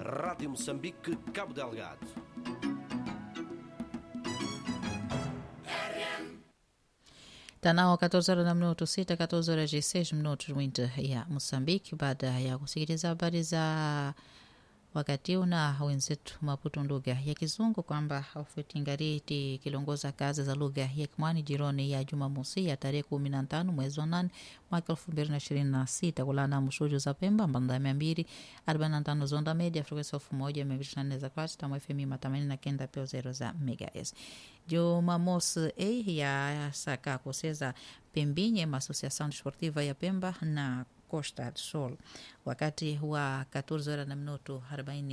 Rádio Moçambique, Cabo Delgado. Tanao 14 horas na minuto 6, 14 horas e 6 minutos winter ya Moçambique. Baada ya kusikiliza habari za wakati huu na wenzetu Maputo lugha ya Kizungu kwamba Ofwetingariti kilongoza kazi za lugha ya Kimwani jironi ya Jumamosi ya tarehe kumi na tano mwezi wa nane mwaka elfu mbili na ishirini na sita kulana mushuju za Pemba mbanda mia mbili arobaini na tano zonda media frekuensi elfu moja mia mbili ishirini na nne za kwati tamu FM matamanini na kenda peo zero za megahertz. Jumamosi e ya saka kuseza Pembinye Associação Desportiva ya Pemba na Costa do Sol wakati wa 14 horas na minuto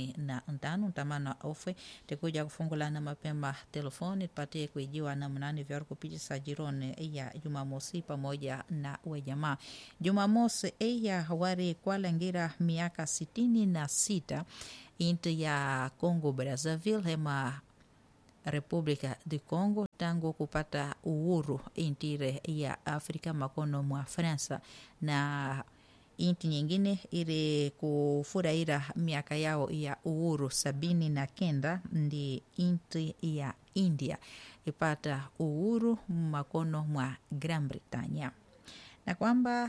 45 ntamana ofwe tikuja kufungulana mapema telefoni tupatie kuijiwa na mnani vya kupitisa jironi ya Jumamosi pamoja na wejamaa Jumamosi ya hawari kwalangira miaka sitini na sita inti ya Congo Brazzaville hema República de Congo tangu kupata uhuru intire ya Afrika makono mwa Fransa na inti nyingine ili kufurahira miaka yao ya uhuru sabini na kenda ndi inti ya India ipata uhuru makono mwa Gran Britania na kwamba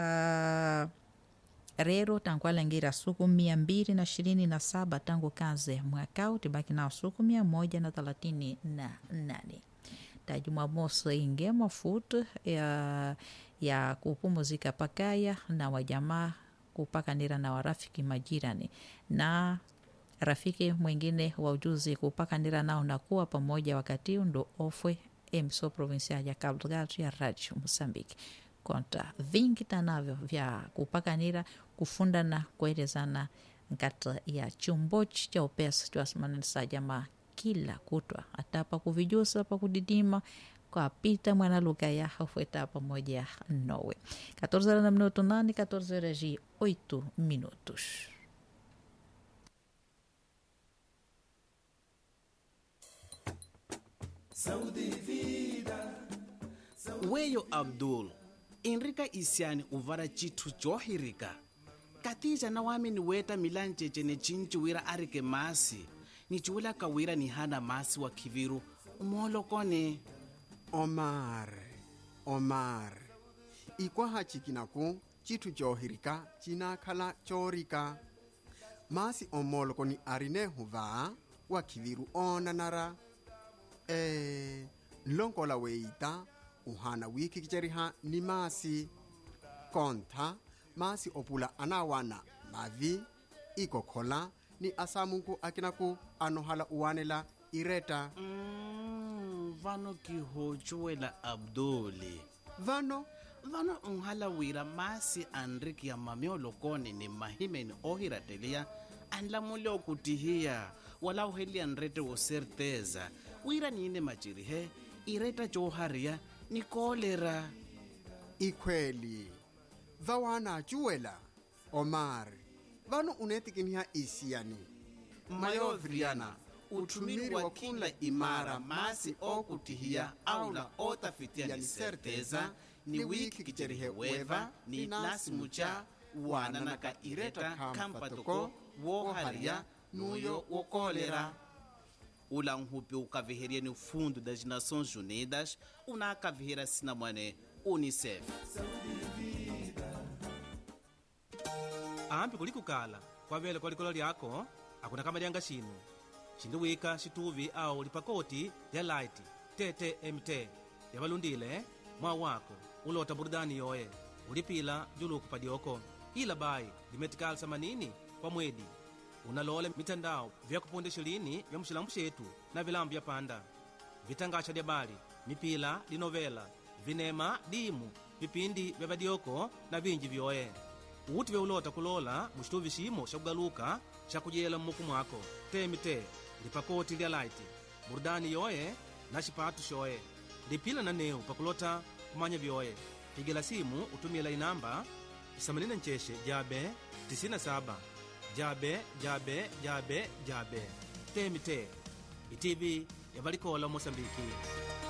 uh, rero tankwalangira suku mia mbili na ishirini na saba tangu kaze mwakao tibaki nao suku mia moja na thelathini na nane ta Jumamosi inge mafuta ya, ya kupumuzika pakaya na wajamaa kupakanira na warafiki majirani na rafiki mwingine wa ujuzi kupakanira nao na kuwa pamoja wakati ndo ofwe emso provincial ya Cabo Delgado ya Rádio Moçambique konta vingi tanavyo vya kupakanira kufundana kuelezana nkata ya chumbochi cha upesa twasimanisa jamaa kila kutwa atapa kuvijusa pa kudidima kwapita mwana lugha ya hafweta pamoja nowe 14 horas na minuto 8 14 horas e 8 minutos weyo abdul enrika isiani uvara cithu cohirika katija na wami ni weta milancece ne cinciwira arike masi ni ciwula kawira ni hana masi wa kiviru umolokone omar omar ikwaha cikinaku citthu cohirika cinakhala corika masi omolokoni arine huva wa khiviru onanara e nlonkola weita uhana wiikhikiceriha ni masi kontha masi opula anawana mavi ikokhola ni asamunku akinaku anohala uwanela ireta mm, vano kihocuwela abduli vano vano nhala wira masi anriki ya mamiolokone ni mahimeni ohirateliya anlamule okutihiya wala uheliya nrete wo certeza wira niine macirihe ireta cohariya ni kolera ikhweli vawana cuwela omar vano unetikiniha isiyani mayovriana uthumiri wa kila imara masi okutihiya aula otafitiya ni certeza ni wiki kicerihe weva ni lasimu ca wananaka ireta khampatoko wohariya nuyo wokolera ula nhupi ukaviheria ni fundo das nações unidas unakavihira sinamwane unicef ambi kulikukala kwavele kwa likolo lyako akuna kamalyanga xinu xindiwika xituvi awu lipakoti lya light ttmt yavalundile mwa wako ulota burudani yoye ulipila juluku padyoko ila bayi limetikali samanini kwa mwedi unalole mitandao vya kuponde xilini vya muxilambu xetu na vilambu vya panda vitangaxa lya bali mipila linovela vinema dimu vipindi vya vadyoko na vinji vyoye uti veulota kulola muxituvi ximo xa kugaluka xa kuyela mmuku mwako temite lipakoti lya light burudani yoye na xipatu xoye lipila na neu pakulota kumanya vyoye pigela simu utumila inamba 89 jabe 97 jabe jabe jabe jabe temite itivi yavalikola mosambiki